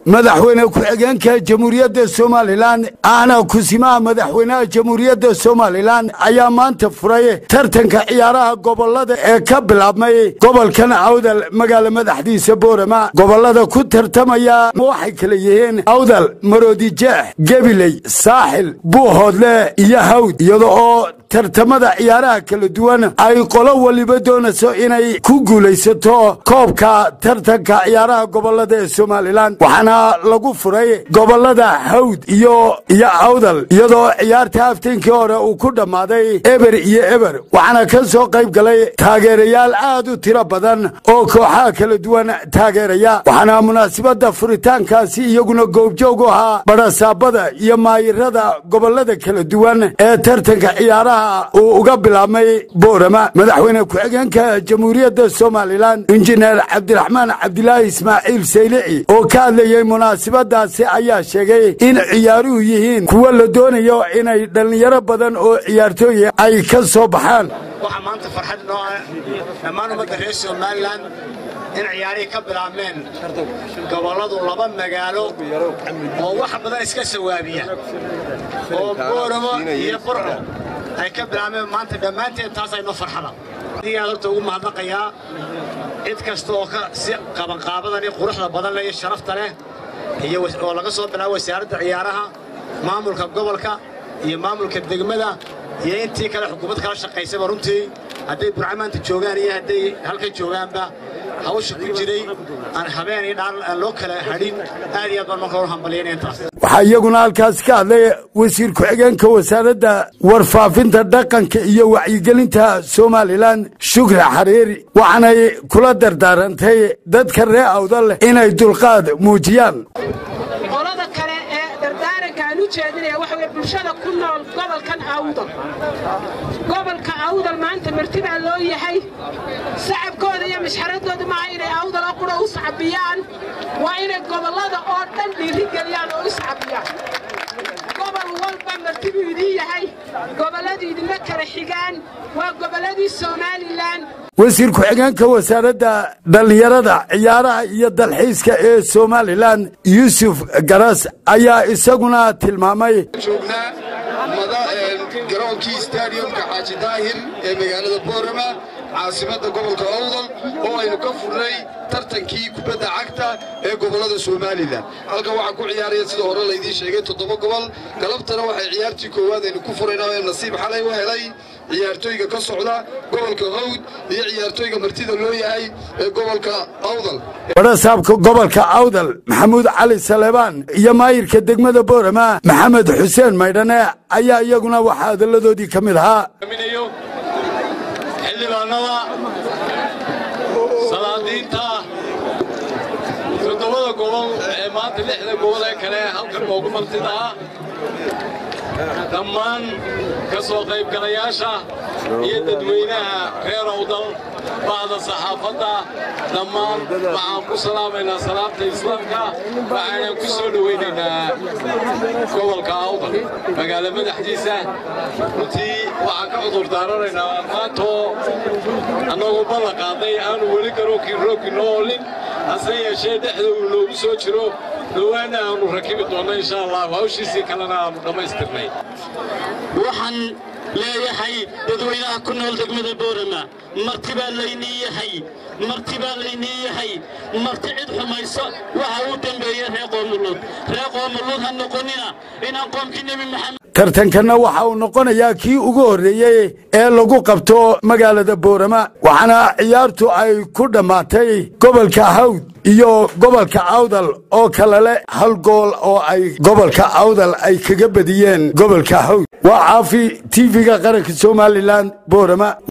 madaxweyne ku-xigeenka jamhuuriyadda somalilan ahna kusimaha madaxweynaha jamhuuriyadda somalilan ayaa maanta furay tartanka ciyaaraha gobolada ee ka bilaabmay gobolkan awdal magaala madaxdiisa boorama gobolada ku tartamaya waxay kala yihiin awdal maroodijeex gebiley saaxil buuhoodle iyo hawd iyada oo tartamada ciyaaraha kala duwan ay qolo waliba doonayso inay ku guulaysato koobka tartanka ciyaaraha gobolada ee somalilan waxaana lagu furay gobolada hawd iyo iyo awdal iyadoo ciyaarta hafteenkii hore uu ku dhammaaday eber iyo eber waxaana ka soo qayb galay taageerayaal aad u tiro badan oo kooxaha kala duwan taageeraya waxaana munaasabadda furitaankaasi iyaguna goobjoog u ahaa badhasaabada iyo maayirada gobolada kala duwan ee tartanka ciyaaraha uu uga bilaabmay boorama madaxweyne ku-xigeenka jamhuuriyadda somalilan injineer cabdiraxmaan cabdilaahi ismaaciil saylici oo ka hadlayey munaasabadaasi ayaa sheegay in ciyaaruhu yihiin kuwa la doonayo inay dhallinyaro badan oo ciyaartooya ay ka soo baxaan waxaa maanta farxad noo ah dhammaan ummadda reer somalilan in ciyaarihii ka bilaabmeen gobolladu laba magaalo oo wax badan iska sawaabiya oo booramo iyo burco ay ka bilaabmeen maanta dhammaanteed taas aynoo farxada adigaan horta ugu mahadnaqayaa cid kasta oo ka si qabanqaabadani quruxda badan leh iyo sharafta leh iyo oo laga soo bilaabo wasaaradda ciyaaraha maamulka gobolka iyo maamulka degmada iyo intii kale xukuumad kala shaqaysaba runtii hadday burca maanta joogaan iyo hadday halkan joogaanba hawsha ku jiray aan habeen iyo dhaan aan loo kala hadhin aad iyo aad baan marka hor hambalyaynaya intaas waxaa iyaguna halkaasi ka hadlay wasiir ku-xigeenka wasaaradda warfaafinta dhaqanka iyo wacyigelinta somalilan shukri xariiri waxaanay kula dardaarantay dadka ree awdal inay dulqaad muujiyaan qolada kale ee dardaaranka aan u jeedinaya waxa weye bulshada ku nool gobolkan awdal gobolka awdal maanta marti baa loo yahay sacabkooda iyo mashxaradooda maaha inay awdal oo qura u sacbiyaan waa inay gobollada oo dhan dhiirigeliyaan oo u sacbiyaan gobol walba marti buu idiin yahay gobolladu idinma kala xigaan waa gobolladii somalilan wasiir ku-xigeenka wasaaradda dhallinyarada ciyaaraha iyo dalxiiska ee somalilan yuusuf garas ayaa isaguna tilmaamay joognaa garoonkii stadiumka xaaji daahir ee magaalada boorama caasimadda gobolka owdal oo aynu ka furnay tartankii kubadda cagta ee gobollada somalilan halkan waxaa ku ciyaaraya sida hore laydiin sheegay toddoba gobol galabtana waxay ciyaartii koowaad aynu ku furayna ee nasiib xalay u helay ciyaartooyga ka socda gobolka hawd iyo ciyaartooyga martida loo yahay ee gobolka awdal badhasaabka gobolka awdal maxamuud cali saleebaan iyo maayirka degmada boorama maxamed xuseen maydhane ayaa iyaguna waxaa hadalladoodii ka mid ahaa xildhibaanada salaadiinta toddobada gobol ee maanta lixda gobol ee kale halkan noogu martida ah dhammaan ka soo qaybgalayaasha iyo dadweynaha reer awdal bacda saxaafadda dhammaan waxaan ku salaamaynaa salaamta islaamka waxaanan ku soo dhowaynaynaa gobolka awdal magaalo madaxdiisa runtii waxaan ka cudur daaranaynaa maantoo annagoo ballan qaadnay aanu weli garoonkii roogki noo olin hase yeeshee dhexda uu noogu soo jiro dhowaana aanu rakibi doonno insha allah hawshiisii kalena aanu dhammaystirnay waxaan leeyahay dadweynaha ku nool degmada boorama marti baa laynii yahay marti baa laynii yahay marti cid xumayso waxa uu dembeeyey ree qoomuluud ree qoomuluud ha noqonina inaan qoomkii nebi maxamed tartankanna waxa uu noqonayaa kii ugu horreeyey ee lagu qabto magaalada boorama waxaana ciyaartu ay ku dhammaatay gobolka hawd iyo gobolka awdal oo kale leh hal gool oo ay gobolka awdal ay kaga badiyeen gobolka hawd waa caafi tv-ga qaranka somalilan boorama